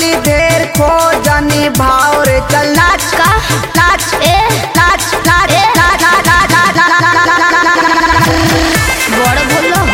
बड़ी देर खो जानी भाव रे चल नाच का नाच ए नाच नाच ए। नाच नाच नाच नाच नाच बड़ बोल हो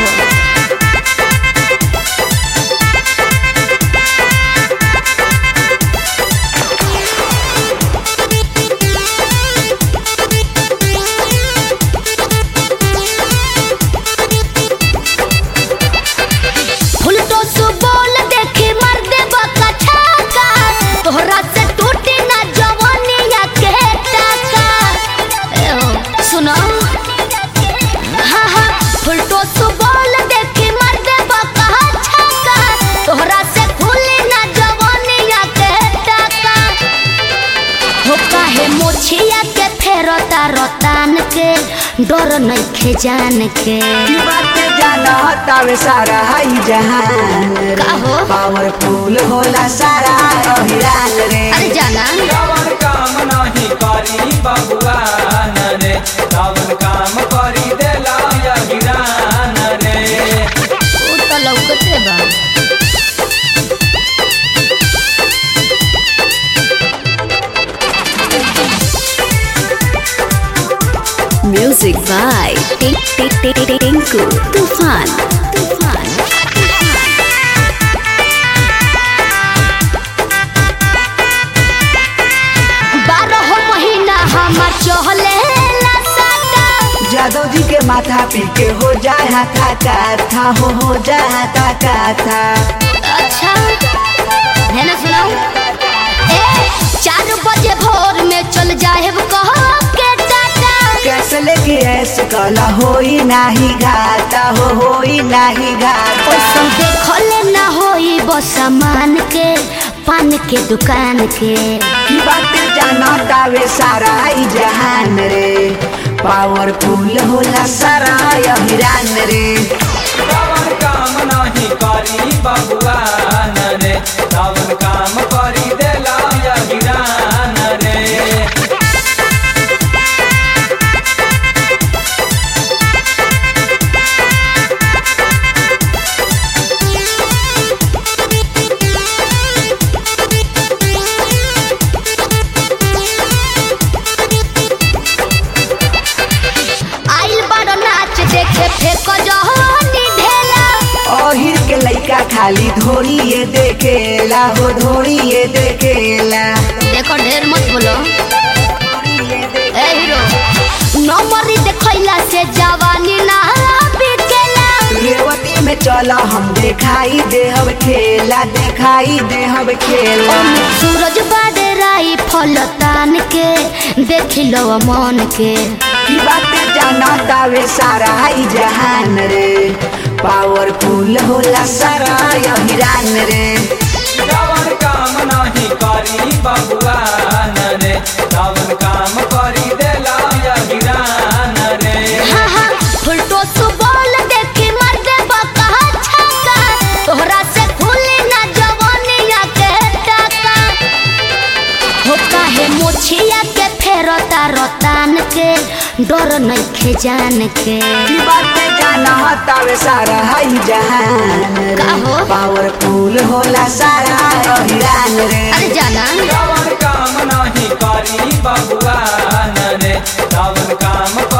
फुलटो सु बोल देखी मर दे बका छाका तोहरा से टूटी ना जवानिया के टाका ए हो सुनो हाँ हाँ फुलटो सु बोल देखी मर दे बका छाका तोहरा से खुली ना जवानिया के टाका हो काहे मोछिया के फेरता रतान के डर नइखे जान के की बात जाना हतावे सारा हाई जहान रे का हो? पावरफुल होला सारा अहिरान रे अरे जाना रावण काम नाही करी बबुआन रे रावण काम करी देला यगिरान रे उ त लौकते बा Music by Tink Tink Tink Tink Tinku Tufan. Tufan. बारह महीना हमार चहले साटा जादव जी के माथा पी के हो जाए हाथा काथा हो हो जाए हाथा काथा अच्छा है ना सुनाओ ए चार बजे भोर में चल जाए कह के टाटा कैसे लेके ऐसे कला होई नाही घाटा हो होई नाही घाटा ओइसन देखले ना होई बस सामान के पान के दुकान के की बात जाना तावे सारा ई जहान रे पावरफुल होला सारा अहिरान रे रावण काम नाही करी बबुआन रे रावण काम करी देला यगिरान रे आइल बड़ नाच देखे फेक जहनी ढेला अहिर के लइका खाली धोरिए देखेला हो धोरिए देखेला देखो ढेर मत बोलो ए हीरो नंबरी देखैला से जवानी ना बिकेला रेवती में चला हम देखाई देहब खेला देखाई देहब खेला सूरज बाडराई फल तान के देख लो मन के की बात जाना तावे सारा ई जहान रे पावरफुल होला सारा अहिरान रे रावण काम नाही करी बबुआन रे रावण काम करी देला यगिरान रे हाँ हाँ फुलटो सुबोल देखी मर दे बका छक्का तोहरा से खुली ना जवानिया के टाका हो काहे मोछिया के फेरता रतान के डर नइखे जान के की बात जाना तावे सारा ई जहान रे का हो? पावरफुल होला सारा अहिरान रे अरे जाना रावण काम नाही करी बबुआन रे रावण काम